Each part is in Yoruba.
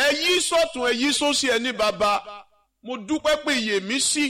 ẹ yí sọ́tún ẹ yí sósì ẹ ní bàbá mo dúpẹ́ pé iyè mi sí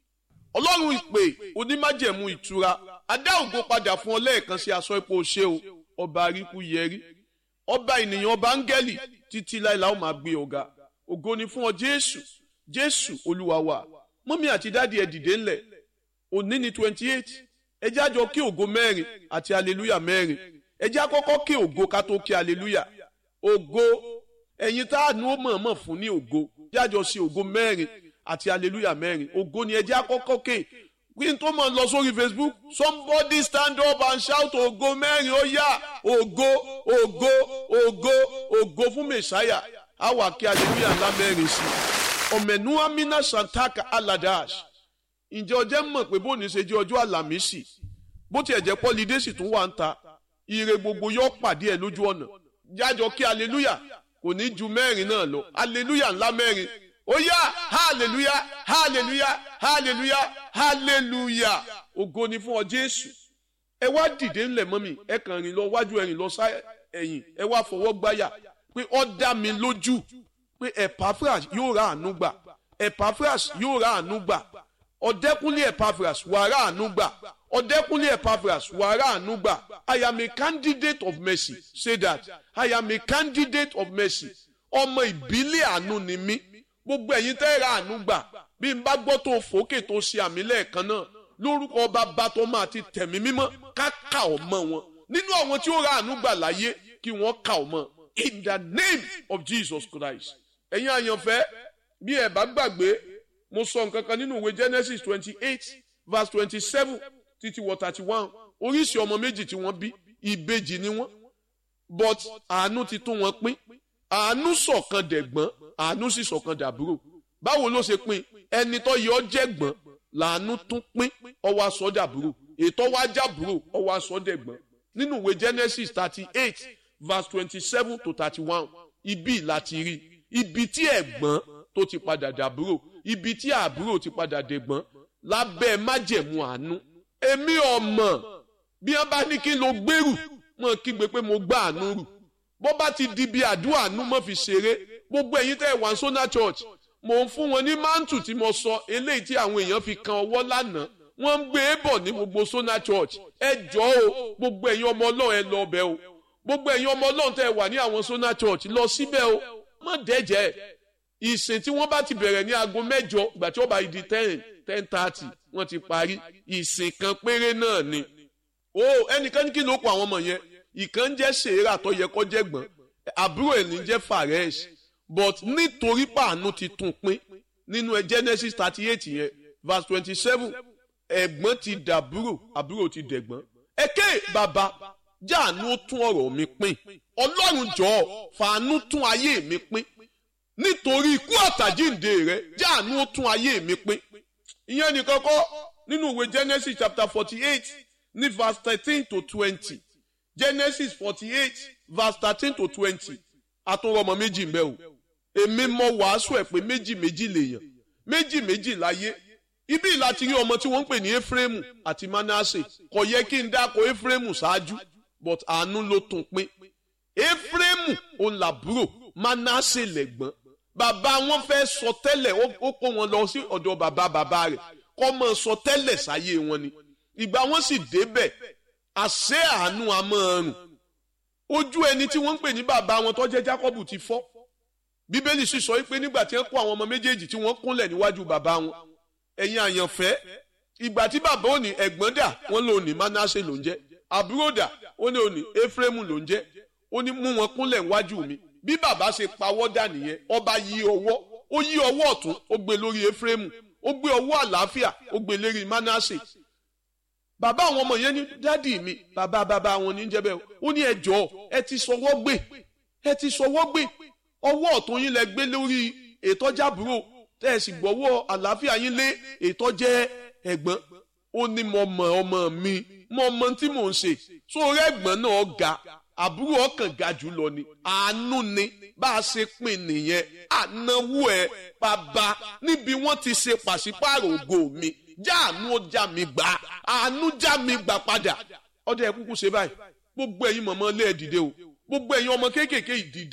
ọlọ́run ìpè onímájẹ̀mú ìtura adá ògo padà fún ọ lẹ́ẹ̀kan sí aṣọ ipò ṣe o ọba àríkú yẹrí ọba ènìyàn ọba áńgẹ́lì títí láìla ó máa gbé ọ̀gá ògo ni fún ọ jésù jésù olúwa wa mọ́mí àti dáàdi ẹ̀ dìde ńlẹ̀ òní ni twenty eight ẹ jẹ́ àjọ kí ògo mẹ́rin àti aleluya mẹ́rin ẹ jẹ́ àkọ́kọ́ kí ògo ká tó kí aleluya ògo ẹ̀yin tá àánú ó mọ̀ọ́mọ̀ fún ní ògo jẹ́ àjọ sí ògo mẹ́rin àti aleluya mẹ́rin ògo ni ẹ jẹ́ àkọ́kọ́ ké kí n tó mọ̀ lọ sórí facebook somebody stand up and shout ògo mẹ́rin ó yá ògo ògo ògo ògo fún mẹ̀sáyà á wà kí aleluya ńlá mẹ́rin sí ọ̀mẹ̀nú amina santaka aladash ǹjẹ́ ọjẹ́ mọ̀ pé bóni ṣe jẹ́ ọjọ́ àlàmísì bó tiẹ̀ jẹ́ pọ́lidé sì tún wà ń ta ire gbogbo yóò pàdé ẹ̀ lójú ọ̀nà jájọ kí aleluya kò ní ju mẹ́rin náà lọ aleluya ńlá mẹ́rin ó yá hallelujah hallelujah hallelujah hallelujah ògo ni fún ọ jésù ẹ wá dìde ńlẹ̀ mọ́ mi ẹ kàn rìn lọ wájú ẹ rìn lọ sá ẹ̀yìn ẹ wá fọwọ́ gbáyà pé ó dá mi lójú pé epaphras yóò ra àánú gbà epaphras yóò ra àánú gbà ọ̀dẹ́kúnlé epaphras wà ra àánú gbà ọ̀dẹ́kúnlé epaphras wà ra àánú gbà i am a candidate of mercy say that i am a candidate of mercy ọmọ ìbílẹ̀ àánú ni mí gbogbo ẹ̀yin tẹ́ ra àánú gbà bí n bá gbọ́ tó fòókè tó ṣe àmì lẹ́ẹ̀kan náà lórúkọ bàbá tó máa ti tẹ̀mí mímọ́ ká kà ọ́ mọ́ wọn nínú àwọn tí ó ra àánú gbà láyé kí wọ́n kà ọ́ mọ́ in the name of Jesus Christ ẹ̀yin àyànfẹ́ bí ẹ bá gbàgbé mo sọ nǹkan kan nínú ìwé Genesis twenty eight verse twenty seven títí wọ thirty one oríṣi ọmọ méjì tí wọ́n bí ìbejì ni wọ́n but àánú ti tún wọn pín àánú ṣọ̀kan dẹ̀gbọ́n àánú sì ṣọ̀kan dàbúrò báwo ló ṣe pín ẹni tó yẹ ọ jẹ̀gbọ́n làánú tún pín ọwọ́ aṣọ dàbúrò ètò wa jàbúrò ọwọ́ aṣọ dẹ̀gbọ́n nínú ìwé Genesis thirty eight verse twenty seven to thirty one ibi láti rí ibi tí ẹ̀gbọ́n tó ti padà dàbúrò ibi tí àbúrò ti padà dẹ̀gbọ́n lábẹ́ májẹ̀mú àánú èmi ọmọ bí wọ́n bá ní kí n lo gbèrú mọ̀ kígbe pé mo gbá àánú rù bó bá ti di bí àdúrà àánú mọ́ fi ṣeré gbogbo ẹ̀yin tẹ́ ẹ̀ wá sọ́nà church mò ń fún wọn ní mántù tí mo sọ eléyìí tí àwọn èèyàn fi kan ọwọ́ lánàá wọ́n ń gbé e bọ̀ ní gbogbo sọ́nà church ẹ jọ o gbogbo ẹ̀yin ọmọ ọlọ́run ẹ lọ ọbẹ̀ o gbogbo ẹ̀yin ọmọ ọlọ́run tẹ́ ẹ wà ní àwọn sọ́nà church lọ síbẹ̀ o má dẹ́jẹ́ ìsìn tí wọ́n bá ti bẹ̀rẹ̀ ní aago mẹ́jọ ìgbà tí wọ́n bá di ten ten thirty wọ́n ti parí ìsìn kan péré náà ni o ẹnìkan ní kí ló kọ àwọn ọmọ yẹn ìkan jẹ́ sèéra tó yẹ kó jẹ́ gbọ́n àbúrò ẹ̀ ní jẹ́ faresh but nítorí pàánù ti tún pín nínú ẹ Genesis thirty eight yẹn verse twenty seven ẹ̀gbọ́n ti dàbúrò àbúrò ti dẹ̀gbọ́n ẹ̀kẹ́ bàbá jáàánú ó tún ọ̀rọ̀ mi pín ọlọ́run jọ̀ọ́ fàánú tún ayé mi pín nítorí ikú àtàjíǹde rẹ jáàánú ó tún ayé mi pín ìyẹn nìkan kọ́ nínú ìwé Genesis chapter forty eight ní verse thirteen to twenty Genesis forty eight verse thirteen to twenty àtúnrọmọ méjì ń bẹ o èmi mọ wàásù ẹ pé méjì méjì lèèyàn méjì méjì láyé ibi láti rí ọmọ tí wọ́n ń pè ní Efraimu àti Manasse kò yẹ kí n dáko Efraimu ṣáájú but àánú ló tún pín Efraimu òun làbúrò Manasse lẹ̀gbọ́n bàbá wọn fẹ́ sọ tẹ́lẹ̀ ó kó wọn lọ sí ọ̀dọ̀ bàbá bàbá rẹ̀ kọ́ mọ̀ sọ tẹ́lẹ̀ sáyé wọn ni ìgbà wọn sì débẹ̀ àṣẹ àánú amọ̀ọ̀rùn ojú ẹni tí wọ́n ń pè ní bàbá wọn tó jẹ́ Jákọ́bù ti fọ́ bíbélì sì sọ pé nígbà tí wọ́n kó àwọn ọmọ méjèèjì tí wọ́n kúnlẹ̀ níwájú bàbá wọn ẹ̀yin àyànfẹ́ ìgbà tí bàbá ò ní ẹ̀gbọ́n dà wọ́n lò ní Manasse ló ń jẹ́ àbúrò dà ó ní òní Efraimu ló ń jẹ́ ó ní mú wọn kúnlẹ̀ níwájú mi bí bàbá ṣe pawọ́ dà nìyẹn ọba yí ọwọ́ ó yí ọwọ́ ọ̀tún ó gbé lórí Efraimu ó gbé ọwọ́ àlàáfíà ó gbé lérí Manasse bàbá àwọn ọmọ yẹn ní dádì mi bàbá bàbá wọn ní jẹ́ bẹ́ẹ̀ ó ní ẹ jọ̀ọ́ ẹ ti sọwọ́ gbé ẹ ti sọwọ́ gbé ọwọ́ ọ̀tún yín lẹ gbé lórí ètò jábúrò tẹ́ ẹ sì gbọ́wọ́ àlàáfíà yín lé ètò jẹ́ ẹ̀gbọ́n ó ní mo mọ ọmọ mi mo mọ tí mò ń ṣe sórí ẹ̀gbọ́n náà ga àbúrò ọkàn ga jù lọ ni àánú ni bá a ṣe pín nìyẹn ànáwó ẹ bàbá níbi wọ́n ti ṣe pàṣípààrọ̀ ògo mi jáàánú ó já mi gbà àánú já mi gbà padà ọdẹ ẹ kúkú ṣe báyìí gbogbo ẹ̀yin mọ̀mọ́ lé ẹ dìde o gbogbo ẹ̀yin ọmọ kéékèèké ìdìde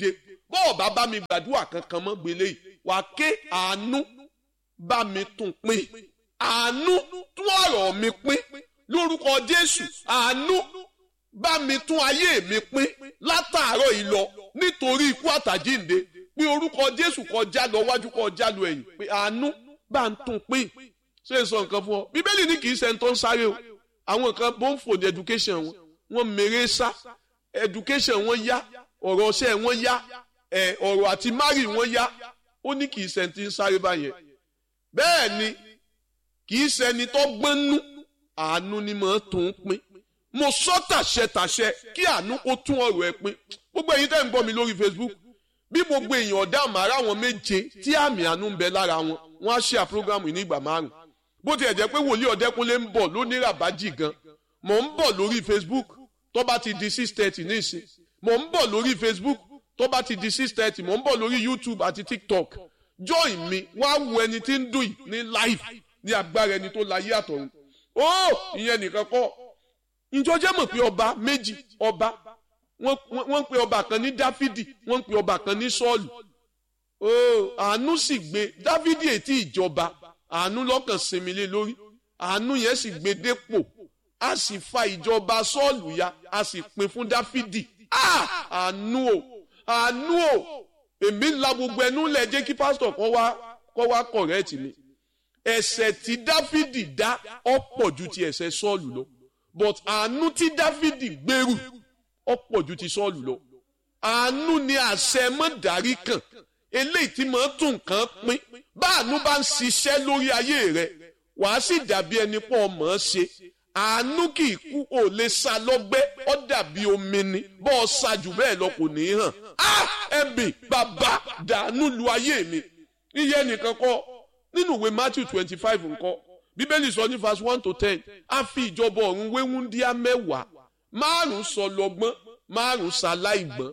bọ́ọ̀ bá bá mi gbàdúrà kankan mọ́ gbélé yìí wà á ké àánú bá mi tún pín àánú tún ọ̀rọ̀ mi pín lórúkọ Jésù àánú bá mi tún ayé mi pín látàárọ̀ yìí lọ nítorí ikú àtàjínde pé orúkọ Jésù kọjá lọ wájú kọjá lọ ẹ̀yìn pé àánú bá ń tún pín ṣé n sọ nǹkan fún ọ bíbélì ní kì í ṣe ń tó ń sáré o àwọn kan bó ń fò ní education wọn wọn mèrè sá education wọn yá ọ̀rọ̀ ọṣẹ́ wọn yá ẹ̀ ọ̀rọ̀ àti mari wọn yá ó ní kì í ṣe ti ń sáré báyẹn bẹ́ẹ̀ ni kì í ṣẹni tó gbọ́nú àánú ni mò ń tún pín mo sọ tàṣẹ tàṣẹ kí àánú kó tún ọ̀rọ̀ ẹ pín gbogbo èyí tẹ́ ń gbọ́ mi lórí Facebook bí gbogbo èèyàn ọ̀dà màrá wọn méje tí àmì àánú ń bẹ lára wọn wọn á ṣe àpúrógámù ní ìgbà márùn bó tiẹ̀ jẹ́ pé wòlíì ọ̀dẹ́kunlé ń bọ̀ lónìí ràbájì gan mò ń bọ̀ lórí Facebook tó bá ti di six thirty ní ìsìn mò ń bọ̀ lórí Facebook tó bá ti di six thirty mò ń bọ̀ lórí YouTube àti TikTok join mi wá wo ẹni tí ń dùn yìí ní live ní agbára ẹni tó láyé àtọ̀run ó ìyẹn nìkan kọ́ ìjọ jẹ́ mọ̀ pé ọba méjì ọba wọ́n ń pe ọba kan ní Dáfídì wọ́n ń pe ọba kan ní Sọ́ọ̀lù ó àánú sì gbé Dáfídì ètí ìjọba àánú lọ́kàn sinmi lé lórí àánú yẹn sì gbé dépò a sì fa ìjọba Sọ́ọ̀lù ya a sì pín fún Dáfídì àánú o àánú o èmi ńlá gbogbo ẹnu lẹ jẹ́ kí pásítọ̀ kan wá kọ́ wá kọ̀rẹ́ẹ̀tì mi ẹ̀ṣẹ̀ tí Dáfídì dá ọ̀pọ̀ ju ti ẹ̀ṣẹ̀ Sọ́ọ̀lù lọ but àánú tí Dáfídì gbèrú ọ̀pọ̀ ju ti Sọ́ọ̀lù lọ àánú ni àṣẹ mọ́dàrí kan eléyìí tí màá tún nǹkan pín báànú bá ń ṣiṣẹ́ lórí ayé rẹ wàá sì dàbí ẹni pọ̀ mọ̀ ọ́n ṣe àánú kì í kú ò lè sa lọ́gbẹ́ ó dàbí omi ni bọ́ ọ sa jù bẹ́ẹ̀ lọ kò ní í hàn á ẹ̀bì bàbá dànù lu ayé mi iye nìkan kọ́ nínú ìwé Matthew twenty five nǹkan bíbélì sọ ní verse one to ten a fi ìjọba ọ̀run wéwúndíá mẹ́wàá márùn sọ lọ́gbọ́n márùn ṣaláìgbọ́n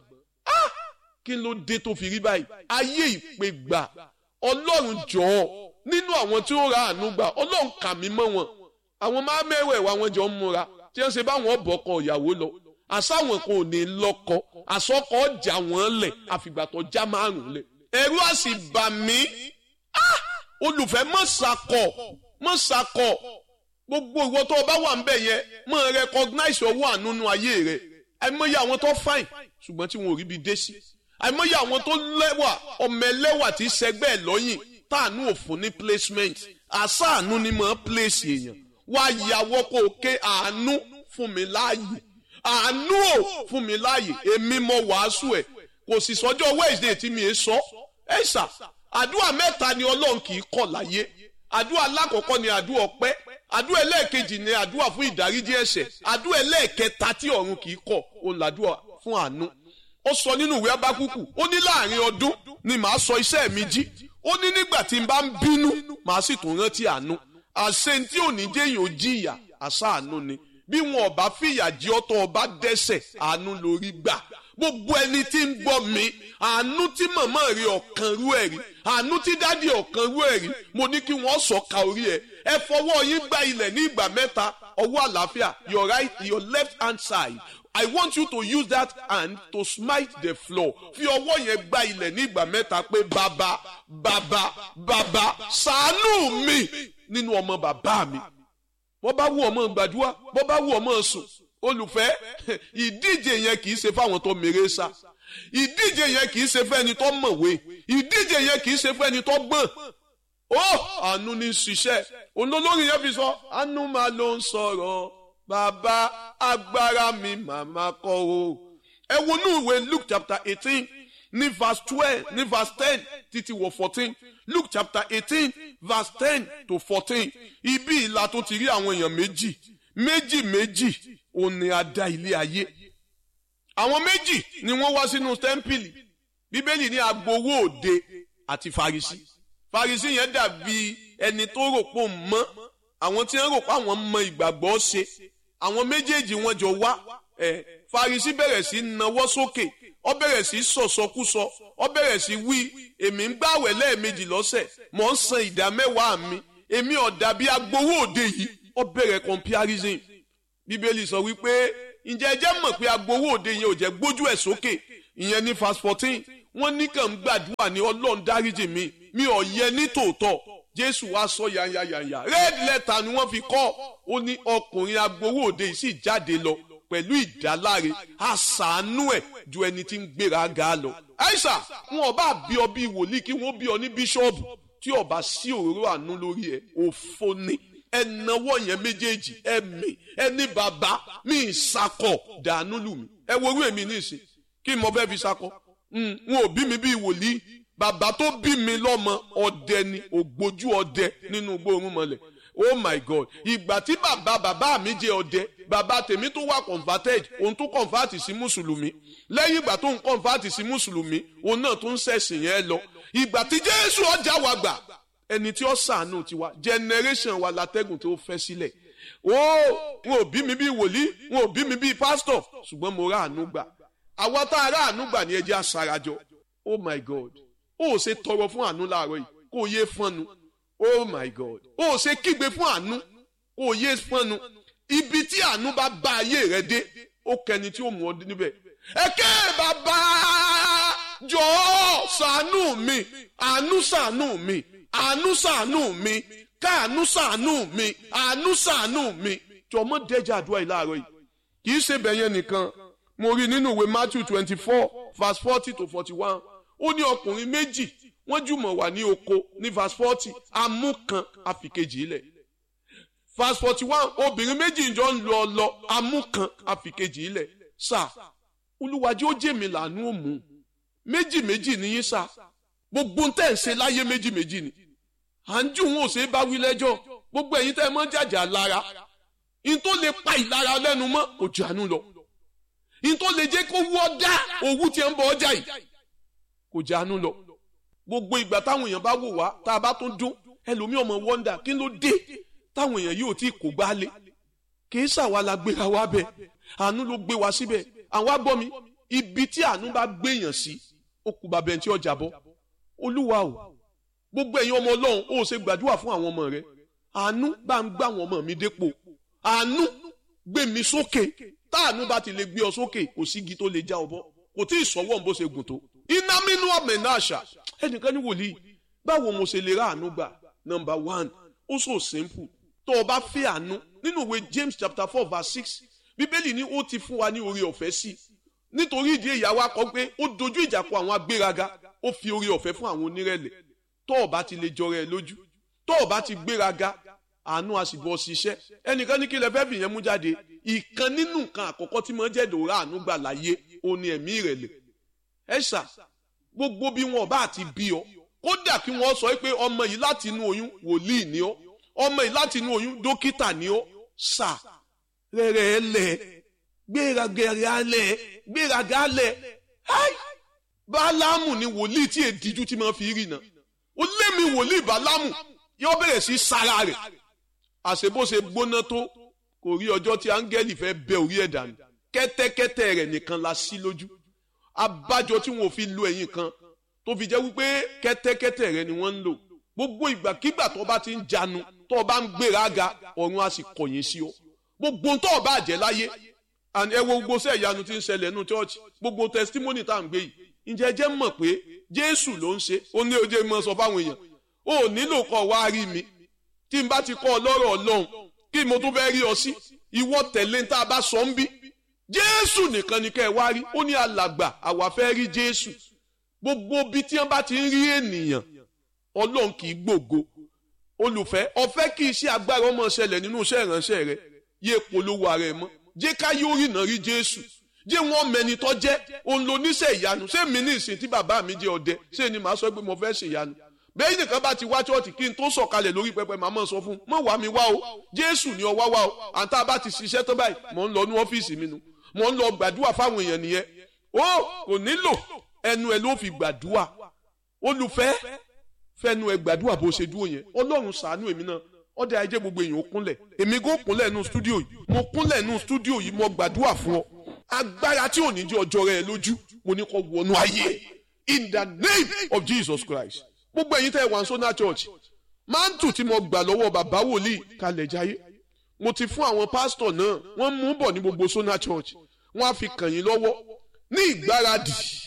kí ló dé tó fi rí báyìí ayé ìpè gbà ọlọ́run jọ̀ọ́ nínú àwọn tí ó ra àánú gbà ọlọ́run kà mí mọ́ wọn àwọn máa mẹ́wẹ̀ẹ̀wá wọn jọ ń múra tí wọ́n ṣe báwọn bọ̀kọ ìyàwó lọ àsáwọn kò ní lọ́kọ àsọkọ jà wọ́n lẹ̀ àfìgbà tó já márùn lẹ̀ ẹ̀rù á sì bà mí olùfẹ́ mọ̀ sàkọ̀ mọ̀ sàkọ̀ gbogbo ìwọ tó o bá wà ń bẹ̀ yẹn mọ̀ recognize ọwọ́ àánú ayé rẹ̀ àìmọye àwọn tó fine ṣùgbọ́n tí wọn ò rí bi dé sí àìmọye àwọn tó lẹ́wà ọmọ ẹlẹ́wà tí sẹgbẹ́ ẹ̀ lọ́yìn táànú òfun ní placement àṣàánú ni mọ̀ ọ́ place èèyàn wá yàwọ́ kó o ké àánú fún mi láàyè àánú ò fún mi láàyè èmi mọ wàásù ẹ̀ kò sì sọjọ́ Wednesday tí mi è sọ ẹ̀ ṣá àdúrà mẹ́ta ni Ọlọ́run kì í kọ̀ láyé àdúrà alákọ̀ọ́kọ́ ni àdúrà ọpẹ́ àdúrà ẹlẹ́ẹ̀kejì ni àdúrà fún ìdáríjì ẹ̀ṣẹ̀ àdúrà ẹlẹ́ẹ̀kẹta tí ọ̀run kì í kọ̀ òun làdúrà fún àánú ó sọ nínú ìwé abákúkù ó ní láàrin ọdún ni màá sọ iṣẹ́ mi jí ó ní nígbà tí n bá ń bínú màá sì tún rántí àánú àṣẹ tí ò ní jẹ́yìn ò jìyà àṣà àánú ni bí wọn ò bá fìyà jí ọtọ ọba dẹ́ṣẹ̀ àánú lórí gbà gbogbo ẹni tí ń gbọ́ mi àánú tí màmá rí ọ̀kan rú ẹ̀ rí àánú tí dádì ọ̀kan rú ẹ̀ rí mo ní kí wọ́n sọ ka orí ẹ̀ ẹ fọwọ́ yín gba ilẹ̀ ní ìgbà mẹ́ta ọwọ́ àlàáfíà your right your left hand side I want you to use that hand to smite the floor. Fi ọwọ́ yẹn gba ilẹ̀ ní ìgbà mẹ́ta pé bàbá bàbá bàbá ṣàánú mi nínú ọmọ bàbá mi. Bọ́ bá wù ọmọ gbàdúrà, bọ́ bá wù ọmọ sùn. Olùfẹ́, ìdíje yẹn kì í ṣe fáwọn tó mèrè sá. Ìdíje yẹn kì í ṣe fẹ́ni tó mọ̀wé. Ìdíje yẹn kì í ṣe fẹ́ni tó gbọ́n. Ó àánú ní ṣiṣẹ́. Olólórí yẹn fi sọ, àánú máa ló ń sọ̀rọ̀ bàbá agbára mi màmá kọ o. ẹ wọnú ìwé luke chapter eighteen ní verse twelve ní verse ten títí wọ fourteen luke chapter eighteen verse ten to fourteen ibi ìlà tó ti rí àwọn èèyàn méjì méjì méjì òun ni a dá ilé ayé. àwọn méjì ni wọ́n wá sínú tẹ́ḿpìlì bíbélì ní agbowó òde àti farisi farisi yẹn dàbí ẹni tó rò pò mọ́ àwọn tí wọ́n rò pé àwọn mọ ìgbàgbọ́ ṣe àwọn méjèèjì wọn jọ wá ẹ Farisi bẹ̀rẹ̀ sí nawọ́ sókè ó bẹ̀rẹ̀ sí sọ̀sọkúsọ ó bẹ̀rẹ̀ sí wí èmi ń gbàwẹ̀ lẹ́ẹ̀mejì lọ́sẹ̀ mò ń san ìdá mẹ́wàá mi èmi ọ̀dà bíi agbowó òde yìí ó bẹ̀rẹ̀ comparison bíbélì sọ wípé ǹjẹ́ ẹ jẹ́ mọ̀ pé agbowó òde yẹn ò jẹ́ gbójú ẹ̀ sókè ìyẹn ní verse fourteen wọ́n ní kàn ń gbàdúrà ní ọlọ́run dáríjì mi mi ò yẹ ní tòótọ́ jésù wá sọ yanyanyanya red letter ni wọ́n fi kọ́ ó ní ọkùnrin agbowó òde yìí sì jáde lọ pẹ̀lú ìdáláre àṣàánú ẹ̀ ju ẹni tí ń gbéra ga lọ. àìsà wọn ọba bí ọ bí wòlíì kí wọn bí ọ ní bíṣọ́ọ̀bù tí ọba sí òróró àánú lórí ẹ òfo ni ẹnáwó yẹn méjèèjì ẹmí ẹní bàbá mi ìsakọ dànù lù mí ẹ wo orú èmi nísìn kí mo fẹ́ fi sakọ wọn ò bí mi bí wòlíì bàbá tó bí mi lọ́mọ ọdẹ ni ògbójú ọdẹ nínú gbóòórùn mọ́lẹ̀ oh my god ìgbà tí bàbá bàbá mi jẹ ọdẹ bàbá tèmi tó wà converted òun tó convert sí mùsùlùmí lẹ́yìn ìgbà tó ń convert sí mùsùlùmí òun náà tó ń ṣẹ̀sìn yẹn lọ ìgbà tí jésù ọjà wa gbà ẹni tí ó ṣàánú tiwa generation wa látẹ́gùn tó fẹ́ sílẹ̀ ó wọn ò bí mi bí wòlíì wọn ò bí mi bí pásítọ̀ ṣùgbọ́n mo rà àánú gbà àwa tá a rà àánú gbà ní ẹjẹ́ àṣàràjọ oh my god ó ṣe tọrọ fún àánú láàárọ̀ yìí kó o yé fọ́nnu oh my god ó ṣe kígbe fún àánú kó o yé fọ́nnu ibi tí àánú bá bá ayé rẹ dé ó kẹni tí ó mú ọ níbẹ̀ ẹ̀kẹ́ bàbá jọ̀ọ́ ṣàánú mi àánú ṣàánú mi àánú ṣàánú mi káàánú ṣàánú mi àánú ṣàánú mi jọ̀mọ́ dẹ́jà àdúrà yìí láàárọ̀ yìí kì í ṣe bẹ̀yẹn nìkan mo rí nínú ìwé Matthew twenty four verse forty to forty one ó ní ọkùnrin méjì wọ́n jùmọ̀ wà ní oko ní verse forty amú kan àfikejì ilẹ̀ verse forty one obìnrin méjì jọ ń lọ lọ amú kan àfikejì ilẹ̀ sà olúwàjú ó jèmi làánú òmù méjì méjì nìyí sà gbogbo ń tẹ̀ ń ṣe láyé méjì méjì ni à ń jù wọn ò ṣe é bá wí lẹ́jọ́ gbogbo ẹ̀yin tẹ́ ẹ mọ́ jàjà lára in tó lè pa ìlara lẹ́nu mọ́ kò jánu lọ in tó lè jẹ́ kó wọ́ dá owó tí ẹ ń bọ̀ ọjà yìí kò jánu lọ gbogbo ìgbà táwọn èèyàn bá wò wá tá a bá tún dún ẹlòmíì ọmọ wọ́ndà kí ló dé táwọn èèyàn yóò tí kò gbá lé kì í ṣàwa la gbéra wa bẹ àánú ló gbé wa síbẹ̀ àwọn agbọ́ mi ibi tí àánú bá gbéyàn sí ó kú bàbá ẹni tí ọjà bọ́ olúwa o gbogbo ẹ̀yin ọmọ ọlọ́run ó ṣe gbàdúrà fún àwọn ọmọ rẹ àánú bá ń gbà àwọn ọmọ mi dépò àánú gbé mi sókè táànú bá ti lè gbé ọ sókè kò sígi tó lè já ọ bọ́ kò tí ì sọ́wọ́n bó ṣe gùn tó iná mínú ọmọ ẹ̀ náà ṣá ẹnìkan ní wòlíì báwo mo ṣe lè ra àánú gbà number one ó so simple tó o bá fẹ́ àánú nínú ìwé James chapter four verse six bíbélì ní ó ti fún wa ní oore ọ̀fẹ́ sí i nítorí ìdí ìyàwó akọ pé ó dojú ìjà kọ àwọn agbéraga ó fi oore ọ̀fẹ́ fún àwọn onírẹ̀lẹ̀ tó o bá ti lè jọrọ ẹ lójú tó o bá ti gbéraga àánú a sì bọ́ ṣiṣẹ́ ẹnìkan ní kí lẹ fẹ́ fìyẹn mú jáde ìkan nínú nǹkan àkọ́kọ́ tí mo jẹ́ dòrá àánú gbà láyé ó ní ẹ̀mí ìrẹ̀lẹ̀ ẹ ṣá gbogbo bí wọn bá ti bí ọ kódà kí wọn sọ pé ọmọ yìí láti inú oyún wòlíì ni ọ ọmọ yìí láti inú oyún dókítà ni ọ ṣá rẹrẹ lẹ gbéraga lẹ gbéraga lẹ bálámù ni wòlíì tí èdíjú tí máa fi rí náà ó lé mi wòlíì bálámù yóò bẹ̀rẹ̀ sí sára rẹ̀ àṣebóṣe gbóná tó kò rí ọjọ́ tí áńgẹ́lì fẹ́ bẹ orí ẹ̀ dànù kẹ́tẹ́kẹ́tẹ́ rẹ̀ nìkan la sí lójú abájọ tí wọn ò fi lo ẹ̀yìn kan tó fi jẹ́ wípé kẹ́tẹ́kẹ́tẹ́ rẹ̀ ni wọ́n ń lò gbogbo ìgbàkigbà tó bá ti ń janu tó bá ń gbéraga ọ̀run á sì kọ̀yìn sí ọ gbogbo tó bá jẹ́ láyé ẹ wo gbogbo sẹ́ ìyanu tí ń ṣẹlẹ̀ nínú chọ́ọ̀chì gbogbo testimony tá à ń gbé yìí ǹjẹ́ jẹ́ mọ̀ pé jésù ló ń ṣe ó ní ojú mọ́ sọ fáwọn èèyàn ó nílò kọ́ wá rí mi tí n bá ti kọ́ ọ lọ́rọ̀ ọlọ́run kí mo tún fẹ́ rí ọ sí ìwọ tẹ̀lé tá a bá sọ ń bí jésù nìkan ni kẹ́ ẹ wá rí ó ní alàgbà àwa fẹ́ rí jésù gbogbo bí tí wọ́n bá ti ń rí ènìyàn ọlọ́run kì í gbògo olùfẹ́ ọ̀fẹ́ kí iṣẹ́ agbára ọmọ ṣẹlẹ̀ nínú iṣẹ́ ìránṣẹ́ rẹ yé polówó ara ẹ mọ́ jẹ́ ká yóò rìnà rí jésù jẹ́ wọ́n mẹni tó jẹ́ òun ló níṣẹ́ ìyanu ṣé mi ní ìsìn tí bàbá mi jẹ́ ọdẹ ṣé ni màá sọ pé mo fẹ́ ṣe ìyanu bẹ́ẹ̀ nìkan bá ti wá chọ́ọ̀tì kí n tó sọ̀kalẹ̀ lórí pẹpẹ màá mọ̀ sọ fún un mọ̀ wá mi wá o jésù ni ọwá wá o àǹtá bá ti ṣiṣẹ́ tó báyìí mò ń lọ ní ọ́fíìsì mi nu mò ń lọ gbàdúrà fáwọn èèyàn nìyẹn o kò nílò ẹnu ẹ ló fi gbàdúrà olùfẹ́ fẹnu ẹ gbàdúrà bó ṣe dúró yẹn ọlọ́run ṣàánú èmi náà ọdẹ ajé gbogbo èèyàn ó kúnlẹ̀ èmi kò kúnlẹ̀ nù stúdíò yìí mo kúnlẹ̀ nù stúdíò yìí mo gbàdúrà fún ọ agbára tí ò ní jẹ́ ọjọ́ rẹ lójú mo ní kó wọnú ayé in the name of Jesus Christ gbogbo ẹ̀yin tẹ́ ẹ wà ní Sona Church mántù tí mo gbà lọ́wọ́ bàbá wòlíì kalẹ̀ jayé mo ti fún àwọn pásítọ̀ náà wọ́n mú bọ̀ ní gbogbo Sona Church wọ́n á fi kàn yín lọ́wọ́ ní ìgbáradì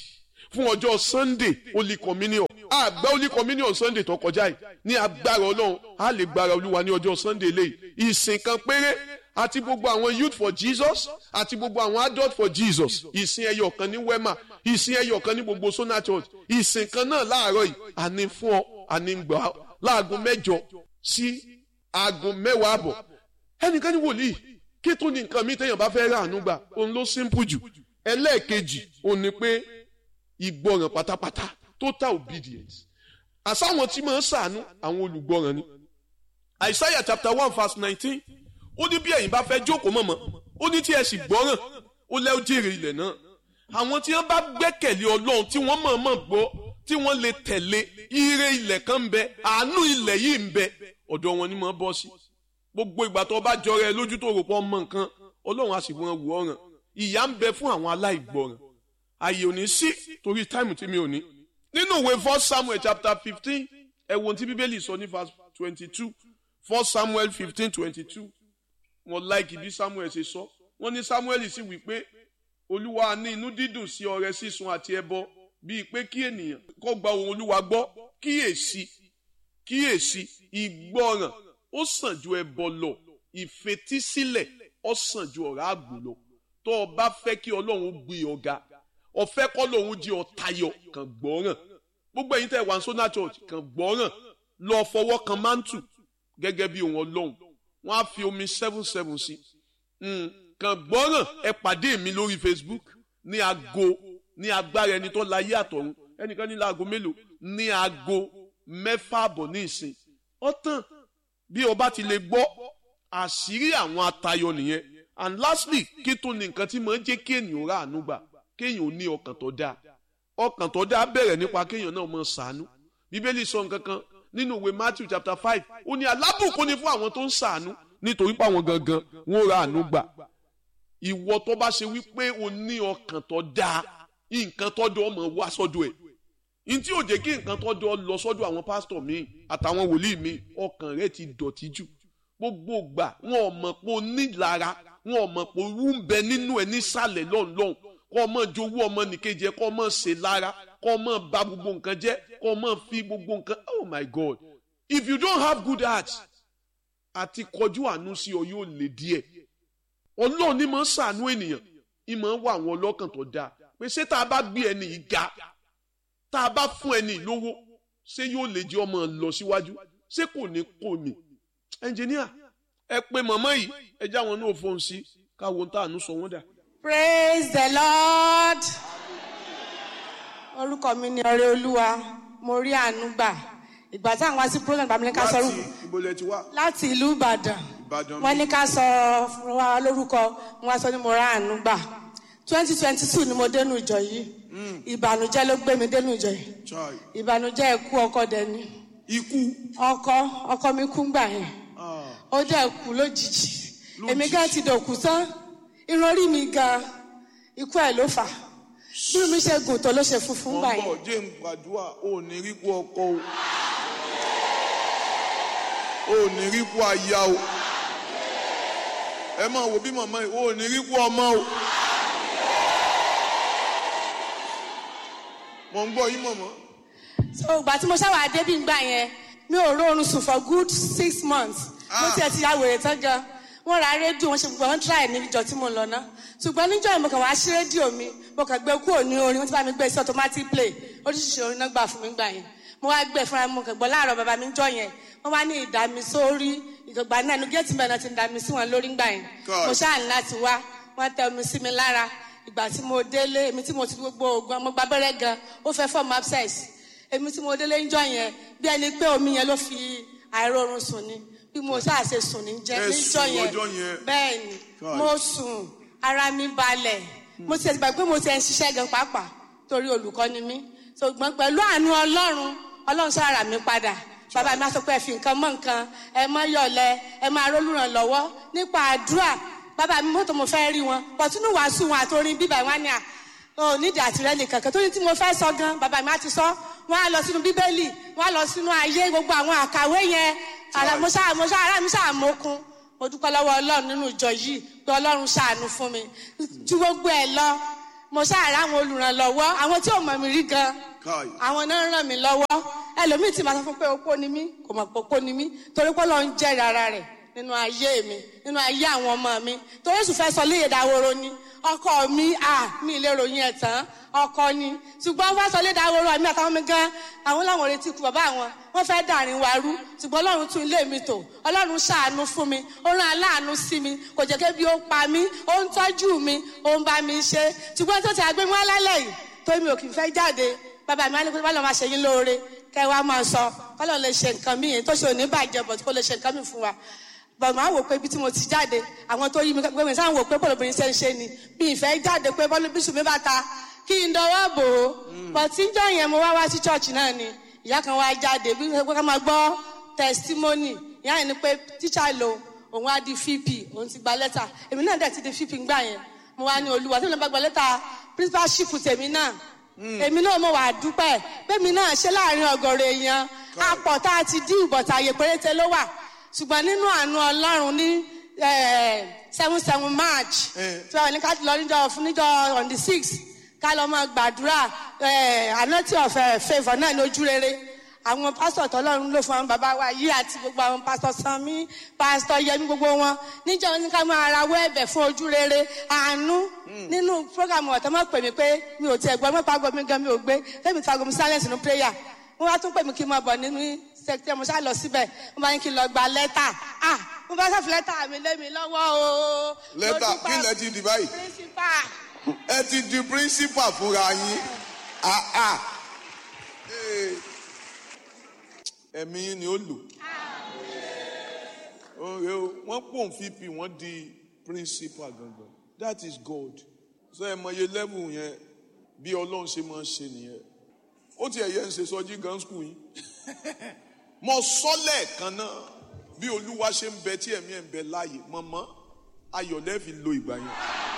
fún ọjọ́ sunday holy communion àgbà holy communion sunday tó kọjá yìí ní agbára ọlọ́run a lè gbára olúwa ní ọjọ́ sunday lẹ́yìn ìsìn kan péré àti gbogbo àwọn youth for jesus àti gbogbo àwọn adult for jesus ìsìn ẹyọ kan ní wema ìsìn ẹyọ kan ní gbogbo sona church ìsìn kan náà láàárọ̀ yìí àní fún ọ àní gbà láago mẹ́jọ sí aago mẹ́wàá àbọ̀ ẹnìkan ní wòlíì kí tó ní nǹkan mi téèyàn bá fẹ́ rà àánú gbà òun ló simple jù ẹlẹ́ẹ̀kejì òun ni pé ìgbọràn pátápátá total obedience àsáwọn tí máa ń sàánú àwọn olùgbọràn ni Isaiah chapter one verse nineteen ó ní bí ẹ̀yin bá fẹ́ jókòó mọ̀mọ́ ó ní tí ẹ sì gbọ́ràn ó lẹ́ ó jèrè ilẹ̀ náà àwọn tí wọ́n bá gbẹ́kẹ̀lé ọlọ́run tí wọ́n mọ̀ọ́mọ̀ gbọ́ tí wọ́n lè tẹ̀lé ire ilẹ̀ kan ń bẹ àánú ilẹ̀ yìí ń bẹ ọ̀dọ̀ wọn ni mo bọ́ sí gbogbo ìgbà tó bá jọrọ ẹ lójú tó rò pọ̀ mọ nǹkan ọlọ́run á sì wọ́n wù ọ̀ràn ìyà ń bẹ fún àwọn aláìgbọràn àyè ò ní sí torí táìmù tí mi ò ní. nínú ìwé first samuel chapter fifteen ẹ wo ohun tí bíbélì sọ ní verse twenty two first samuel fifteen twenty two wọn láìkì bí samuel ṣe sọ wọn ní samuel sì wí pé olúwa ní inú dídùn sí ọrẹ sísun àti ẹbọ bíi pé kí ènìyàn kó gba ohun olúwa gbọ́ kíyèsí kíyèsí ìgbọràn ó sàn ju ẹbọ lọ ìfetísílẹ̀ ó sàn ju ọ̀rá àgbò lọ tó o bá fẹ́ kí ọlọ́run gbé ọ ga ọ̀fẹ́ kọ́ lòun jí ọ tayọ kàn gbọ́ràn gbogbo ẹ̀yin tẹ́ wà ní sona church kàn gbọ́ràn lọ fọwọ́ kan mántù gẹ́gẹ́ bí ohun ọlọ́run wọ́n á fi omi seven seven sí kàn gbọ́ràn ẹ pàdé mi lórí Facebook ní aago ní agbára ẹni tó láyé àtọ̀run ẹnìkan ní láago mélòó ní aago mẹ́fà àbọ̀ ní ìsìn ọ̀tàn bí o bá ti lè gbọ́ àṣírí àwọn atayọ nìyẹn and lastly kí tó ní nǹkan tí mo ń jẹ́ kí ènìyàn rà àánú gbà kéèyàn ò ní ọkàn tó dáa ọkàn tó dáa bẹ̀rẹ̀ nípa kéèyàn náà mọ̀ ṣàánú bíbélì sọ nǹkan kan nínú ìwé Matthew chapter five ó ní alábùkún ni fún àwọn tó ń ṣàánú nítorí pé àwọn gangan wọn ò rà àánú gbà ìwọ tó bá ṣe wípé o ní ọkàn tó dáa nǹkan tó dọ̀ ọmọ wá sọ́dọ̀ ẹ̀ ntí ò jẹ́ kí nǹkan tó dọ̀ lọ sọ́dọ̀ àwọn pásítọ̀ míì àtàwọn wòlíì míì ọkàn rẹ̀ ti dọ̀tí jù gbogbo gbà wọn ò mọ̀ pé o nílara wọn ò mọ̀ pé owó ń bẹ nínú ẹ̀ nísàlẹ̀ lọ́nlọ́n kọ́ ọmọ jowó ọmọ nìkejì ẹ̀ kọ́ ọmọ ṣe lára kọ́ ọmọ bà gbogbo nǹkan jẹ́ kọ́ ọmọ fi gbogbo nǹkan oh my God if you don't have good heart àti kọjú àánú sí ọ yóò lè díẹ̀ ọlọ́run ní máa ń ṣàánú ènìyàn ìmọ̀ ń wá àwọn ọlọ́kàn tó dáa pé ṣé tá a bá gbé ẹni yìí ga tá a bá fún ẹni lówó ṣé yóò lè jẹ́ ọmọ lọ síwájú ṣé kò ní kò mí ẹnjìníà ẹ pé màmá yìí ẹ já wọn náà fóun sí káwọn tá àánú sọ wọn dà. praise the lord orúkọ mi ni ọrẹ olúwa mo rí àánú gbà ìgbà tí àwọn wá sí program bàmí ní ká sọ ìbòlẹ̀ ti wá. láti ìlú ìbàdàn Ìbàdàn wọ́n ní ká sọ fún wa lórúkọ wọ́n wá sọ ní mo rá àánú gbà twenty twenty two ni mo dénú ìjọ yìí ìbànújẹ́ ló gbé mi dénú ìjọ yìí Chai. ìbànújẹ́ ikú ọkọ dẹni ikú ọkọ ọkọ mi kú gbà yẹn ó dẹ̀ kú lójijì èmi gan ti dòkú tán irun orí mi gan ikú ẹ̀ ló fà bí mi ṣe gùn tó ló ṣe funfun gbà wọ́n yẹn bọ̀ jẹ́ gbàdúrà ò ní rí kú ọkọ o ò ní rí kú aya o ẹ máa wo bí màmá yìí ò ní rí kú ọmọ o mọ̀ ń gbọ́ yín mọ̀mọ́ so ìgbà tí mo ṣáwà débí gbà yẹn mi ò rórun sùn for good six months mo Ah. tiẹ̀ ti ya wèrè tán gan wọ́n ra rédíò wọ́n ṣe gbogbo wọn try ní ìjọ tí mo lọ ná ṣùgbọ́n níjọ́ yìí mo kàn wá sí rédíò mi mo kàn gbé kúrò ní orin wọ́n ti bá mi gbé sí automatic play oríṣiríṣi orin náà gbà fún mi gbà yẹn mo wá gbé fúnra mi mo kàn gbọ́ láàárọ̀ bàbá mi jọ yẹn wọ́n wá ní ìdàmí sórí ìgbàgbà náà inú géètì mẹ́rin náà ti ń dàmí sí wọn lórí gbà yẹn God. mo ṣáà ní láti wá wọ́n tẹ omi sí mi lára ìgbà tí mo délé èmi tí mo ti gbogbo oògùn mo gba abẹ́rẹ́ gan ó fẹ́ fọ́ọ̀mù abscess èmi tí mo délé ń jọ yẹn bí ẹni pé omi yẹn ló fi àìrórun sùn ni bí mo ṣáà ṣe sùn ní jẹ Ẹ níjọ sùn yẹn lọ́jọ́ yẹn. bẹ́ẹ̀ ni God. mo sùn ara mi balẹ̀ mo ti ẹ̀sìn gbà pé mo ti ẹ̀ ń ṣiṣẹ́ gan pàápàá torí olùkọ́ ni mí ṣùgbọ́n pẹ̀lú àánú ọlọ́run ọlọ́run sára mi padà bàbá mi á sọ pé ẹ fi nǹkan mọ́ nǹkan ẹ mọ́ yọ̀lẹ̀ ẹ máa rólùràn lọ́wọ́ nípa àdúrà bàbá mi mọ́tò mo fẹ́ rí wọn pọ̀túnú wàásù wọn àtòrin bíbá wọn ni à ò nídìí àtìrẹ́lì kankan torí tí mo fẹ́ sọ gan bàbá mi á ti sọ wọn á lọ sínú bíbélì wọn á lọ sínú ayé gbogbo àwọn àkàwé yẹn ara mo ṣáà mo ṣáà ara mi ṣáà mókun mo dúpẹ́ lọ́wọ́ ọlọ́run nínú ìjọ yìí pé ọlọ́run ṣàánú fún mi ju gbogbo ẹ̀ lọ mo ṣáàrà àwọn olùrànlọ́wọ́ àwọn tí ò mọ̀ mí rí gan káì àwọn náà ń ràn mí lọ́wọ́ ẹlòmíì tí màá sọ fún pé opó ni mí kò mọ̀ pé opó ni mí torí pé Ọlọ́run jẹ́rìí ara rẹ̀ nínú ayé mi nínú ayé àwọn ọmọ mi torí èsù fẹ́ sọ léyè dáworo ni ọkọ mi à mi lè ròyìn ẹ̀ tán ọkọ ni ṣùgbọ́n wọ́n sọ léyè dáworo àmì àtàwọn mi gan àwọn làwọn retí ikú bàbá àwọn wọ́n fẹ́ dàrin wa rú ṣùgbọ́n Ọlọ́run tún ilé mi tò Ọlọ́run ṣàánú fún mi ó rán aláàánú sí mi kò jẹ́ kébi ó pa mí ó ń tọ́jú mi ó ń bá mi ṣe ṣùgbọ́n tó ti àgbẹ̀ mi wá lálẹ́ yìí torí mi ò kì í fẹ́ jáde bàbá mi á ní pé bọ́lá máa ṣe yín lóore kẹ́ ẹ wá máa sọ kọ́lọ́ lè ṣe nǹkan mí yẹn tó ṣe òní bàjẹ́ bọ̀ kó lè ṣe nǹkan mí fún wa bọ̀ máa wò pé ibi tí mo ti jáde àwọn tó yí mi pé mi sáà wò pé bọ́lá obìnrin ṣe ń ṣe ni bí ìfẹ́ jáde pé bọ́lá bíṣù mi bá ta kí n dọwọ́ bò ó bọ̀ tí ń jọ yẹn mo wá wá sí church náà ni ìyá kan wá jáde bí wọ́n ká máa gbọ́ testimony ìyá yẹn ni pé tíṣà lo òun á di vp òun ti gba lẹ́tà èmi náà dẹ̀ ti di vp gbà yẹn mo wá ní olúwa tí mo bá gba lẹ́tà principalship tèmi náà èmi náà mo wà dúpẹ́ bẹ́ẹ̀mi náà ṣe láàrin ọ̀gọ̀rọ̀ èèyàn apọ̀ tá a ti dín ìbọ̀tà àyè péréte ló wà ṣùgbọ́n nínú àánú ọlọ́run ní seven seven march tí wọ́n ní ká lọ níjọ fún níjọ on the six ká lọ máa gbàdúrà anọ́tì ọ̀fẹ́ favour náà ní ojú rere àwọn pásítọ̀ tọ́lọ́run ló fún àwọn bàbá wa yìí àti gbogbo àwọn pásítọ̀ sanmi pásítọ̀ yẹmi gbogbo wọn níjọ ní ká máa rawọ́ ẹ̀bẹ̀ fún ojú rere àánú nínú programu ọ̀tọ́ mọ̀ pè mí pé mi ò tiẹ̀ gbọ́ mọ́pá gbọ́ mi gan mi ò gbé fẹ́mi fago mi silence nínú prayer wọ́n wá tún pè mí kí n máa bọ̀ nínú sẹ́kítẹ́ mo ṣáà lọ síbẹ̀ wọ́n bá ní kí n lọ gba lẹ́tà ah mo bá sọ́ọ̀fù lẹ́tà mi lé mi lọ́wọ́ o. lẹ́tà kí lẹ ti di báyìí principal ẹ ti di principal fúnra yín ah ah Ee. ẹ̀mí yín ni ó lò oore o wọ́n pòun fp wọ́n di principal gangan that is God so ẹ mọ iye level yẹn bí Ọlọ́run ṣe máa ń ṣe nìyẹn ó ti ẹ̀yẹ ń ṣe sọjí gan school yín mo sọ lẹ́ẹ̀kan náà bí Olúwa ṣe ń bẹ tí ẹ̀mí ẹ̀ ń bẹ láàyè mọ̀mọ́ ayọ̀ lẹ́ẹ̀fi lo ìgbà yẹn.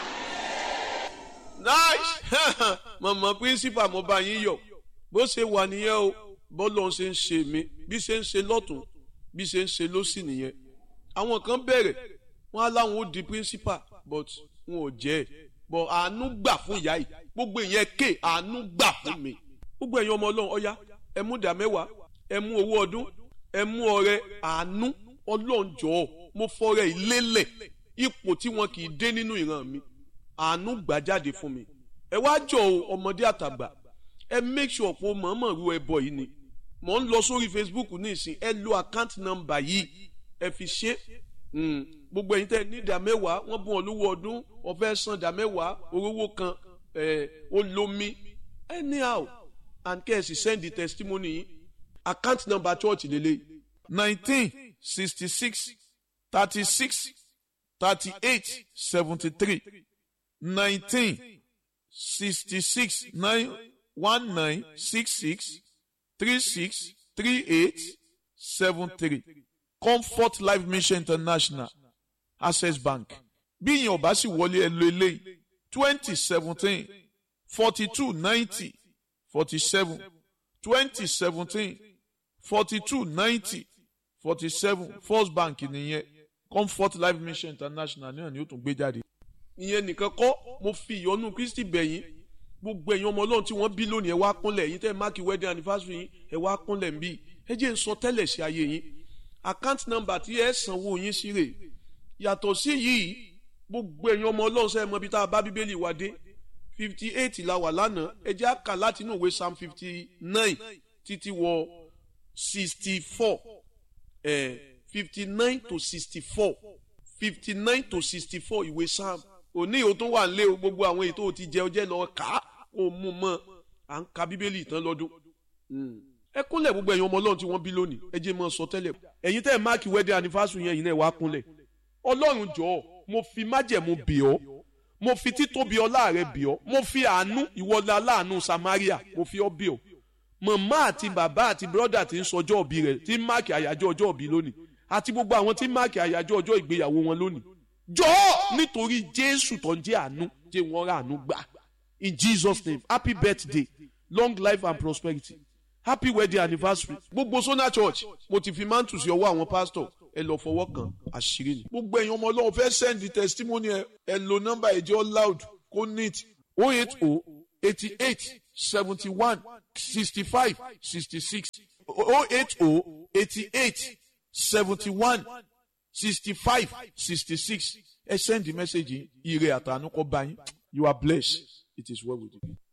nice mọ̀mọ́ principal mo bá yín yọ̀ bó ṣe wà nìyẹn o bọ́lọ̀ ṣe ń ṣe mí bí ṣe ń ṣe lọ́tún bí ṣe ń ṣe lọ́sì nìyẹn àwọn kan bẹ̀rẹ̀ wọ́n á láwọn ó di principal but wọn ò jẹ́ ẹ̀ but àánú gbà fún ìyá yìí gbogbo ìyẹn ké àánú gbà fún mi gbogbo ẹ̀yin ọmọ ọlọ́run ọ̀yá ẹ mú ìdá mẹ́wàá ẹ mú owó ọdún ẹ mú ọrẹ àánú ọlọ́run jọ̀ọ́ mo fọrẹ ìlélẹ̀ ipò tí wọn kì í dé nínú ìran mi àánú gbà jáde fún mi ẹ wá jọ o ọmọdé àtàgbà ẹ make sure pé o mọ̀ọ́mọ̀ ru ẹbọ yìí ni mò ń lọ sórí Facebook ní ìsìn ẹ lo account number yìí ẹ fi ṣe Mm. gbogbo ẹ̀yin tẹ́ ní ìdá mẹ́wàá wọ́n bùn ọ́ lówó ọdún ọ̀fẹ́ san ìdá mẹ́wàá orówó kan ẹ̀ olómi anyhow and kẹ́sì send the testimony yìí account number church lélẹ̀ nineteen sixty six thirty six thirty eight seventy three nineteen sixty six nine one nine six six three six three eight seven three. Comfort Life Mission International Access Bank bí ìyẹn ọba sì wọlé ẹ lo eléyìí twenty seventeen forty two ninety forty seven twenty seventeen forty two ninety forty seven First Bank nìyẹn Comfort Life Mission International náà ni ó tún gbé jáde. ìyẹn nìkan kọ́ mo fi ìyọ́nú Kristi bẹ̀yìn gbogbo ẹ̀yin ọmọ Ọlọ́run tí wọ́n bí lónìí ẹ wá kúnlẹ̀ yín tẹ́ ẹ máàkì wedding anniversary yín ẹ wá kúnlẹ̀ ń bí ẹ jẹ́ ń sọ tẹ́lẹ̀ sí ayé yín account number tí ẹ sanwó yín sí rè yàtọ̀ sí yìí gbogbo ẹ̀yin ọmọ ọlọ́run sẹ́yìn mọ́ ibi tá a bá bíbélì wá dé fifty eight la wà lánàá ẹ jẹ́ àkà láti inú ìwé psalm fifty nine títí wọ sixty four fifty nine to sixty four fifty nine to sixty four ìwé psalm òní ìhò tó wà nílé o gbogbo àwọn èyí tó ti jẹ ọjẹ́ lọ kà á kó mú mọ́ à ń ka bíbélì tán lọ́dún ẹ kúnlẹ̀ gbogbo ẹ̀yin ọmọ ọlọ́run tí wọ́n bí lónìí ẹ jẹ́ mọ́ sọ tẹ́lẹ̀ ẹ̀yin tẹ́ ẹ̀ máàkì wedding anniversary yẹn yìí náà wá kúnlẹ̀ ọlọ́run jọ̀ọ́ mo fi májẹ̀mú bì ọ́ mo fi títóbi ọlá rẹ bì ọ́ mo fi àánú ìwọlá aláàánú Samaria mo fi ọ́ bì ọ́ màmá àti bàbá àti bírọ́dà tí ń sọjọ́ òbí rẹ̀ tí ń máàkì àyájọ́ ọjọ́ òbí lónìí àti gbogbo àwọn tí ń máàkì àyájọ́ ọjọ́ ìgbéyàwó wọn lónìí jọ̀ọ́ nítorí Jésù tó ń jẹ́ àánú jẹ́ wọ́n rà àánú gbà in Jesus name happy birthday long life and prosperity happy wedding anniversary gbogbo Sona Church mo ti fi mántù sí ọwọ́ àwọn pásítọ̀ ẹ lọ fọwọ́ kan àṣírí ni. gbogbo ẹ̀yin ọmọ ọlọ́run fẹ́ send the testimony ẹ ẹ lo nọ́mbà ẹ̀jẹ̀ loud kó neat o eight o eighty eight seventy one sixty five sixty six o eight o eighty eight seventy one sixty five sixty six ẹ send the message yìí ire àtànú kọ bá yín you are blessed it is well with you.